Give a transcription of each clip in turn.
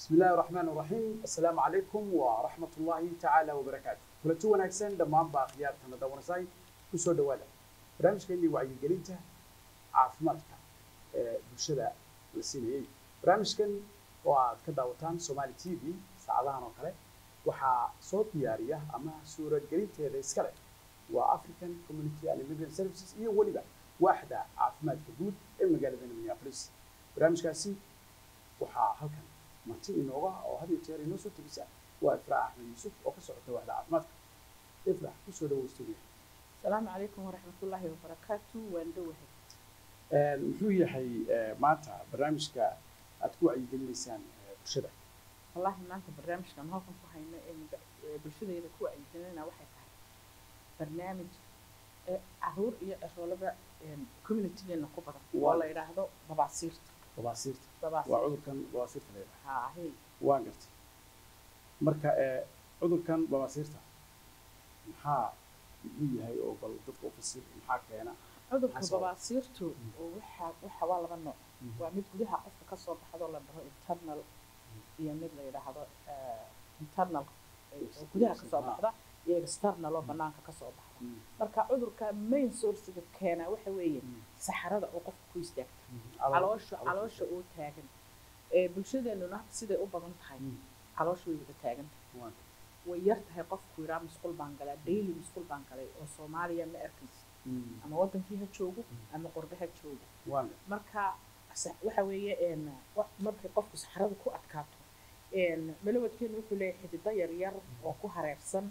بسم الله الرحمن الرحيم السلام عليكم ورحمة الله تعالى وبركاته كلتو وناكسن دمان باقيات كان دورساي كسو دوالا برامج كيني وعي قلينتا عافماتك بلشدا لسينيي برامج كان وعاد كداوتان سومالي تي في ساعدها نوكالي waxaa soo diyaariya ama suuragelinteeda iskale waa african community and immigrant services iyo weliba waaxda caafimaadka guud ee magaalada minneapolis barnaamijkaasi waxaa halkan marti inooga oo had iyo jeer inoo soo tegisa waa ifraax axmed yuusuf oo ka socota waaxda caafimaadka ifraax kusoo dhawow stuudiya السلام عليكم ورحمة الله وبركاته واندوه muxuu yahay maanta barnaamijka aad ku wacyigelinaysaan bulshada والله ما أنت برنامج كان هوكم فهينا إن بالشدة إذا كوا عندنا واحد فهي برنامج عهور يا أشغال كوميونتي إنه كبر والله يراهدو ببعصيرت babaasiirta waa ببعصيرت cudurkan babaasiirta la yidhaha ها هي waan gartay marka cudurkan babaasiirta maxaa muxuu yahay oo bal dadka u fasir maxaa keena cudurka Xasab. babaasiirtu waxa waxa waa laba nooc waa mid gudaha qofka ka soo baxdo la dhaho internal iyo mid la yidhaahdo eh, internal eh, oo gudaha ka soo baxda iyo external oo banaanka ka soo baxda Mm. marka cudurka main sourcega keena waxa weeye Mm. saxarada oo qofka ku istaagta Calool- caloosha caloosha oo taagan ee bulshadeenuna siday u badan tahay Mm. caloosha way wada taagan Waan. way yar tahay qofku yiraa musqul baan galaa daily musqul baan galay oo soomaaliya ma arkaysa Mm. ama wadankii ha joogo ama qurbe ha joogo waan marka sa- waxa weeye een, wa- markay qofku saxarada ku adkaato een, malawadkeenu wuxuu leeyahay xidido yaryar oo ku hareersan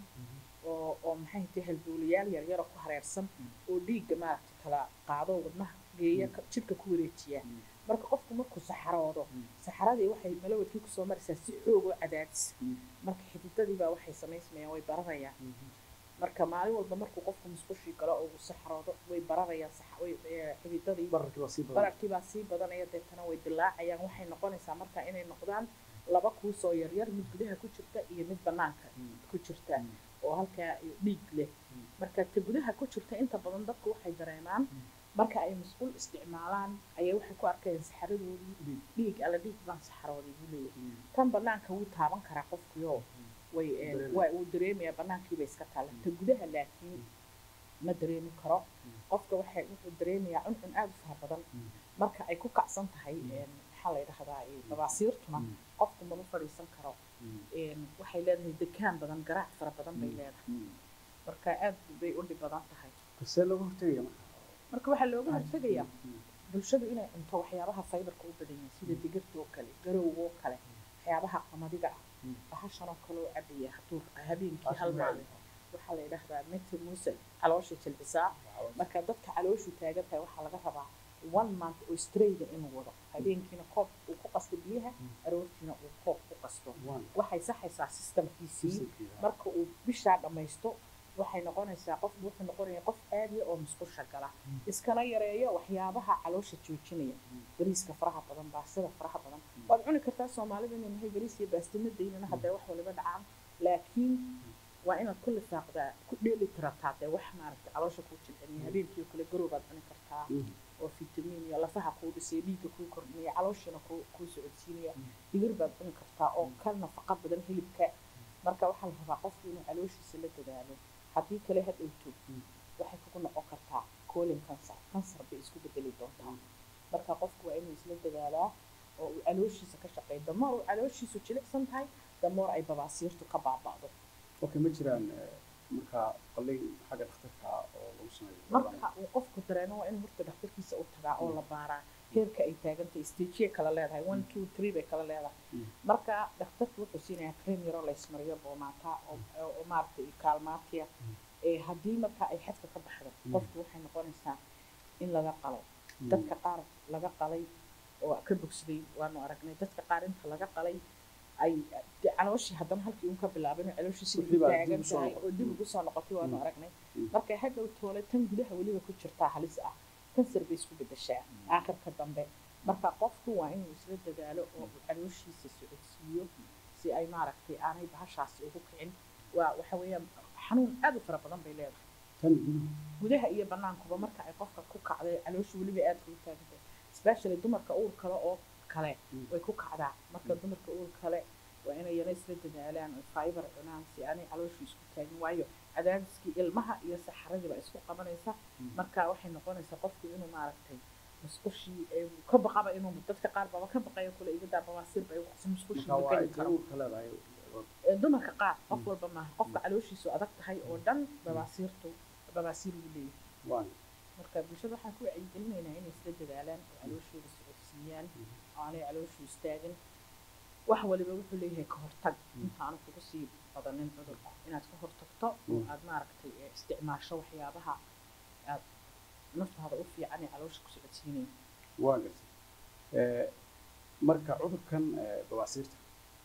oo oo maxay tahay halbowlayaal yaryar oo ku hareersan oo dhiigga maaragtay kala qaado wadnaha geeya ka- jidhka ku wareejiya Mm. marka qofku markuu saxaroodo Mm. saxaradii waxay malawadkii kusoo maraysaa si xoog oo cadaadis Mm. marka xididadii baa waxay samaysmayaan way bararayaan marka maalin walba markuu qofku musqushii galo oo uu saxaroodo way bararayaan sax- way eh, xididadii bararkii waa sii badan bararkii baa sii badanaya deetana way dilaacayaan waxay noqonaysaa marka inay noqdaan laba kuusoo yaryar mid gudaha ku jirta iyo mid banaanka Mm. ku jirta Mm. oo halkaa dhiig leh Mm. marka ta gudaha ku jirta inta badan dadku waxay dareemaan marka ay musqul isticmaalaan ayay waxay ku arkayaan saxaradoodii Dhiig. dhiig alla dhiig baan saxarooday buu leeyahay Mm. tan banaanka wuu taaban karaa qofkiyo way eh, Dareemaya. waa uu dareemayaa banaankiiba iska taala ta gudaha laakiin ma dareemi karo qofka waxay wuxuu dareemayaa cuncun aada u fara badan Mm. marka ay ku kacsan tahay een, maxaa la yidhahdaa eh, babaasiirtuna Mm. qofku mama fadhiisan karo Mm. een, waxay leedahay dekaan badan garaac fara badan bay Mm. leedahay Mm. marka aad bay u dhib badan tahay see looga hortegaya marka marka waxaa looga hortegayaa Mm. bulshadu inay cunto waxyaabaha fiberka u badan yihiin sida digirta oo kale garowga oo kale waxyaabaha qamadiga ah Mm. bahashan oo kale oo cabaya hadduu habeenkii Taas hal waa maalin waxaa la yidhahdaa mete muse caloosha jilcisaa marka dadka calooshu taagan tahay waxaa laga rabaa one month oo strayda inuu wado habeenkiina koob uu ku qasto biyaha aroortiina uu koob ku qasto waan waxay saxaysaa systemkiisii Systemkiisa. marka uu bishaa dhammaysto waxay noqonaysaa qof wuxuu noqonaya qof aadiya oo musqusha gala iskana yareeyo waxyaabaha caloosha joojinaya bariiska faraha badan baastada faraha badan waad cuni kartaa soomaalida inuu nahay bariis iyo baastina daynana haddee wax waliba dhacaan laakiin waa inaad ku lifaaqdaa ku dheeli tirataa dee wax maaragtay caloosha kuu jilciniya habeenkii oo kale garow baad cuni kartaa Mm. oo fitamiin iyo lafaha kuu dhisaya dhiigga kuu kordhinaya calooshiina kuu kuu socodsiinaya digir baad cuni kartaa oo ka nafaqa badan hilibka marka waxaa la rabaa qofku inuu calooshiisa la dadaalo haddii kale ha dhowto Mm. waxay kugu noqon kartaa colon cancer cancer bay isku bedeli doontaa marka qofku waa inuu isla dadaalaa oo uu calooshiisa ka shaqeeyo damoor uu calooshiisu jilicsan tahay damoor ay babaasiirtu ka baaba'do okay ma jiraan eh, marka qalliin xagga dhakhtarka ah oo lagu sameeyo marka uu qofku dareemo waa in horta dhakhtarkiisa u tagaa oo la baaraa heerka ay taagantahay stageya kala leedahay one two three bay kala leedahay Mm. marka dhakhtarku wuxuu siinayaa cream yaroo la ismariyo boomaata oo oo maaragtay kaalmaatiya ee haddii marka ay xadka ka baxdo qofku waxay noqonaysaa in laga qalo Mm. dadka qaar laga qalay oo ka bogsaday waanu aragnay dadka qaar inta laga qalay ay dee calooshii haddana halkii uun ka bilaabin oo calooshii sidii Wixii u baa dib taagan u soo tahay noqotay. oo dib ugu soo noqotay waanu Mm. aragnay Mm. marka hadhow toole tan gudaha weliba ku jirtaa halis ah kansar bay isku bedeshaa aakhirka dambe marka qofku waa inuu isla dadaalo oo uu calooshiisa socodsiiyo si ay maaragtay aanay bahashaasi ugu kicin waa waxa weeyaan xanuun aad u fara badan bay leedahay tan guduhu gudaha iyo banaankuba marka ay qofka ku kacday caloosha weliba aad ugu taagantay especially dumarka uur kale oo kale Mm. way ku kacdaa marka Mm. dumarka uur kale waa inay yana isla dadaalaan oo fiber cunaan si aanay calooshu isku taagin waayo cadaadiskii ilmaha iyo saxaradii baa isku qabanaysa Mm. marka waxay noqonaysaa qofku inuu maaragtay musqushii ee ka baqaba inuu dadka qaar baba ka baqayo kule iga daa bawaasiir bay waxsi musqushii marka ma waa geli ay karo uurka leedahay Ee, dumarka qaar qof Mm. walba maaha qofka calooshiisu adag tahay oo dhan babaasiirtu babaasiir buu leeyahay waan marka bulshada waxaan ku wacyigelinaynaa inay isla dadaalaan oo calooshooda socodsiiyaan oo aanay calooshu istaagin wax waliba wuxuu leeyahay ka hortag Mm. intaanu kugu sii badanin cudurka inaad ka hortagto oo Mm. aad maaragtay ee isticmaasho waxyaabaha aad naftaada u fiican ee caloosha ku socodsiinaya waa gartay Eh, marka cudurkan eh, bawaasiirta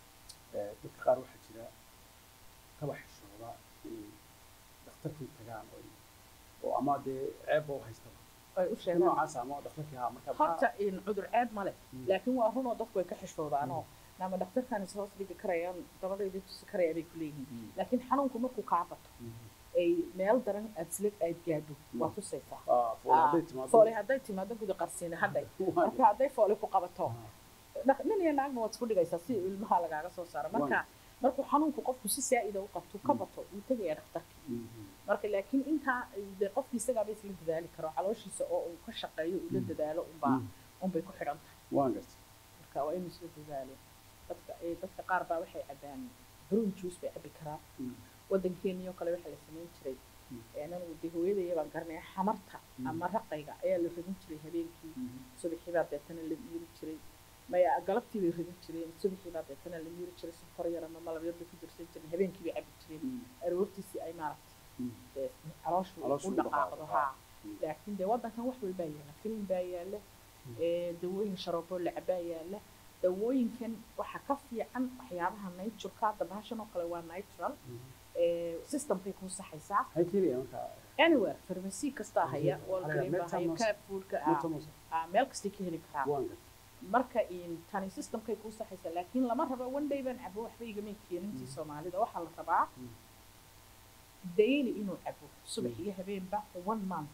eh, dadka qaar waxaa jira kaba xishooda inay dhakhtarkii tagaan oo ay- oo ama dee ceebba u haystaba ay u si sheegaan noocaas ama dhakhtarkii haa marka maxaa- horta in cudur ceeb ma leh Mm. laakiin waa runoo dadku way ka xishoodaanoo nama dhakhtarkan is hoos dhigi karayaan dabadayda tusi karaya bay ku leeyihiin Mm. laakiin xanuunku markuu kaa bato Mm. ay meel daran aad isla aad gaadho waa Mm. tusaysaa Ah, fool Ah, hadday timaado foole hadday timaado guda qarsiina hadhay Waa marka hadday foole ku qabato Ah, dhaq- nin iyo naagna waad isku dhigaysaa si ilmaha lagaaga soo saaro marka markuu xanuunku qofku si saa'ida u qabto ka Mm. bato wuu tegayaa dhakhtarkii mhm. marka laakiin intaa dee qofkii isagaaba isla dadaali karo calooshiisa oo uu ka shaqeeyo uu la Mm. dadaalo unbaa Mm. unbay ku xidhan tahay waan gartay marka waa inuu isla dadaalo dadka ee dadka qaar baa waxay cabaan brun juice bay cabi karaan Mm. waddankeennii oo kale waxaa la samayn jiray Mm. anagu dee hooyadaya baan garanaya xamarta Mm. ama raqayga ayaa la ridin jiray habeenkii Mhm. subaxii baa deetana la miiri jiray maya galabtii bay ridin jireen subaxii baa deetana la miiri jiray sonkor yar ama malab yar bay ku dirsan jireen habeenkii bay cabi jireen Mm. aroortiisii ay maaragtay Mm. dee calooshu Calooshu u u dhaqaaqdo dhaqaaqdo, haa Mm. laakiin dee waddankan wax walbaa yaala filin baa yaala Mm. ee, dawooyin sharoobo lacabaa yaala dawooyinkan waxaa ka fiican waxyaabaha natureka hadda bahashan oo kale waa natural Mhm. ee, systemkay kuu saxaysaa maxay keenayaan marka anywhere pharmacy kastaa haya Mhm. walgreen baa haya Metamos- carrefourka ah, Metamos. ah, meel kastay ka heli karaan waan gartay marka in tani systemkay kuu saxaysaa laakiin lama rabo one day baan cabo waxba igama keenintii Mm. soomaalida waxaa la rabaa Mm. daily inuu cabo subax iyo habeenba one month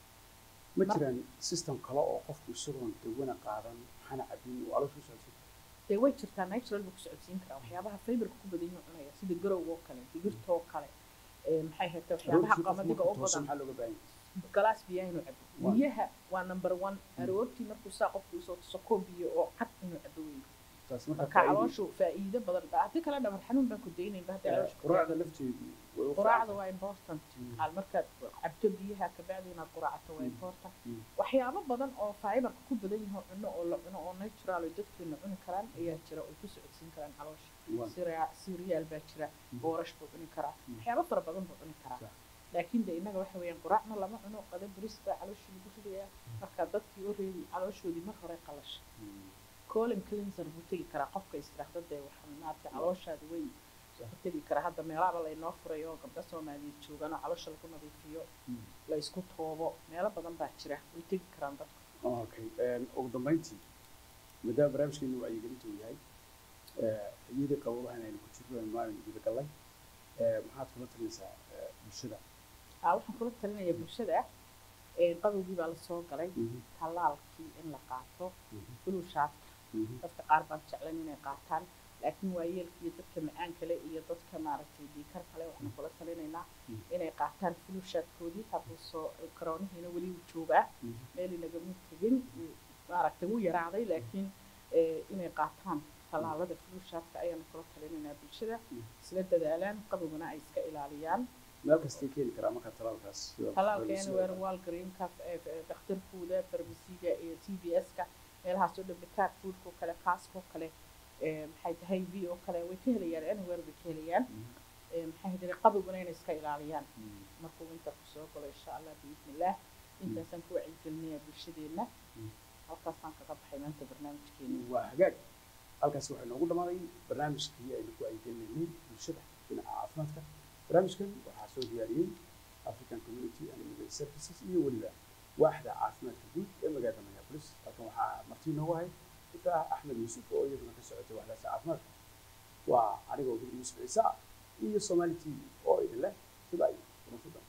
ma Mar- jiraan system kale oo qofku isagoon dawana qaadan maxana cabin uu caloosha u socodsiin dee way jirtaa natural buu ku socodsiin karaa waxyaabaha fiberka ku badan yahu cunaya sida garowga oo kale digirta oo kale ee, maxay hayta waxyaabaha qamadiga oo badan maxaa looga baahan yahay galaas biyaha inuu cabo Waa. biyaha waa number one aroortii markuu saa qofku usoo tuso koob biyo oo cad inuu cabo weyn taas marka marka faa'iido- calooshu faa'iido badan ba haddii kale dhabar xanuun baan ku daynaynba haddii Eh, calooshu ku quraacda taagan. lafteedu way u quraacda fiican waa important Mm. Hal markaad cabto biyaha kabacdi inaad quraacato waa Mm. important Mm. waxyaabo badan oo fiberka ku badan yaho cuno oo la cuno oo natural oo dadkeena cuni karaan ayaa jira oo ku socodsiin karaan caloosha Waa- Cereal- cereal baa jira Mm. boorash buu cuni karaa Mm. waxyaabo fara badan buu cuni karaa Sax. laakiin de innaga waxa weeyaan quraacna lama cuno qada bris baa calooshii lagu ridayaa marka dadkii already calooshoodii mar hore qalasha Mm. colon cleanser buu tegi karaa qofka istiraahda dee waxaa maaragtay calooshaada way Sax. ku tegi karaa hadda meelaaba laynoo furay oo gabdho soomaaliyeed joogaan oo caloosha lagu nadiifiyo Mm. la isku toobo meelo badan baa jira way tegi karaan dadku okay Een, ugu dambeyntii maadaama barnaamijkeenu wacyigelinta uu yahay eh, iyadii qaboobahana aynu ku jirno aynu maalin guda gallay eh, maxaad kula talinaysaa eh, bulshada aa waxaan kula talinayaa bulshada ee qabowgii baa lasoo galay Mhm, tallaalkii in la qaato mhm, buluushaafka mhm. dadka qaar baan jeclan inay qaataan laakiin waayeelka iyo dadka macaan kale iyo dadka maaragtay dhiikar kale waxaan kula talinaynaa Mm. inay qaataan fulushaadkoodii hadduu soo karoonihiina weli wuu joogaa Mhm. meel inagama tegin wuu- maaragtay wuu yaraaday laakiin eh, inay qaataan tallaalada fulushaadka ayaanu kula talinaynaa bulshada Mm. isla dadaalaan qabowgana ay iska ilaaliyaan meel kastay keeni karaa marka talaalkaas sida talaalka farmasiga. anywhere walgreenka dhakhtarkooda farmasiga iyo t b s-ka meelahaas oo dhan bitaar foodka oo kale kaaska oo kale eh, maxay tahay v oo kale way ka helayaan anywhere bay ka helayaan Mhm, Eh, maxay hadire qabowgana inay iska ilaaliyaan mhm. markuu winterku soo galo insha allah biidnillaah intaasaan ku wacyigelinayaa bulshadeenna Mm. halkaasaan kaga baxay maanta barnaamijkeena waa hagaag halkaasi waxaa noogu dhamaaday barnaamijkii aynu ku wacyigelinaynay bulshada dhinaca caafimaadka barnaamijkan waxaa soo diyaariyey african community and immigrant services iyo weliba waaxda caafimaadka guud ee magaalada minneapolis halkan waxaa martii noogu ahay iftaax axmed yuusuf oo iyaduna ka socotay waaxdaasi caafimaadka waa anigoo gudi yuusuf ciise ah iyo somali t v oo idin leh sida ay kuma